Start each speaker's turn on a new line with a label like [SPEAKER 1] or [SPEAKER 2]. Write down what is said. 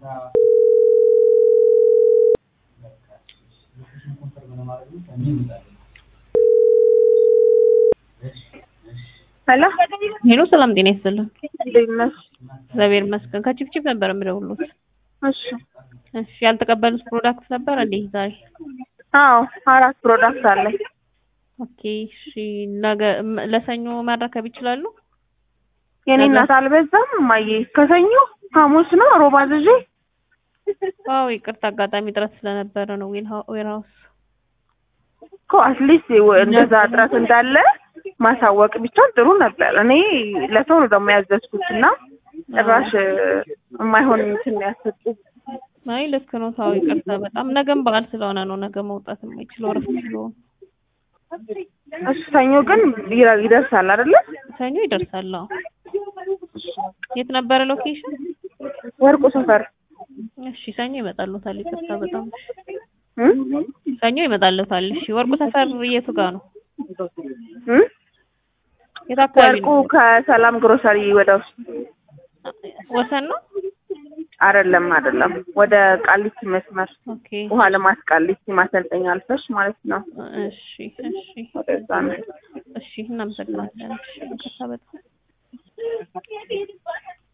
[SPEAKER 1] ሄሎ
[SPEAKER 2] ሄሎ ሰላም ጤና ይስጥልን።
[SPEAKER 1] እንዴት ነሽ?
[SPEAKER 2] እግዚአብሔር ይመስገን። ከቺፕቺፕ ነበር የምደውሉት።
[SPEAKER 1] እሺ
[SPEAKER 2] እሺ ያልተቀበሉት ፕሮዳክት ነበር እንዴ ዛሬ?
[SPEAKER 1] አዎ አራት ፕሮዳክት አለኝ።
[SPEAKER 2] ኦኬ እሺ ነገ ም- ለሰኞ ማረከብ ይችላሉ?
[SPEAKER 1] የኔ እናት አልበዛም እማዬ? ከሰኞ ሐሙስ ነው ሮብ አዝዤ
[SPEAKER 2] አዎ ይቅርታ አጋጣሚ ጥረት ስለነበረ ነው ዌር ሃውስ
[SPEAKER 1] እኮ አትሊስት እንደዛ እጥረት እንዳለ ማሳወቅ ቢቻል ጥሩ ነበር። እኔ ለሰው ነው ደግሞ ያዘዝኩት እና ጭራሽ የማይሆን እንትን ያሰጡ
[SPEAKER 2] አይ ልክ ነው። ታው ይቅርታ በጣም ነገም በዓል ስለሆነ ነው ነገ መውጣት የማይችለው እረፍት ስለሆነ
[SPEAKER 1] እሱ ሰኞ ግን ይረ- ይደርሳል አይደለ?
[SPEAKER 2] ሰኞ ይደርሳል። አዎ የት ነበረ ሎኬሽን?
[SPEAKER 1] ወርቁ ሰፈር
[SPEAKER 2] እሺ ሰኞ ይመጣሉታል። ይቅርታ በጣም
[SPEAKER 1] እ?
[SPEAKER 2] ሰኞ ይመጣሉታል። እሺ ወርቁ ሰፈር የቱ ጋር ነው?
[SPEAKER 1] እ?
[SPEAKER 2] የት አካባቢ
[SPEAKER 1] ወርቁ
[SPEAKER 2] ነው?
[SPEAKER 1] ከሰላም ግሮሰሪ ወደ ውስጥ
[SPEAKER 2] ወሰን ነው?
[SPEAKER 1] አይደለም አይደለም፣ ወደ ቃሊቲ መስመር
[SPEAKER 2] ኦኬ
[SPEAKER 1] ውሃ ልማት ቃሊቲ ማሰልጠኛ አልፈሽ ማለት ነው።
[SPEAKER 2] እሺ እሺ
[SPEAKER 1] ወደዛ ነው።
[SPEAKER 2] እሺ እናመሰግናለን። እሺ ይቅርታ በጣም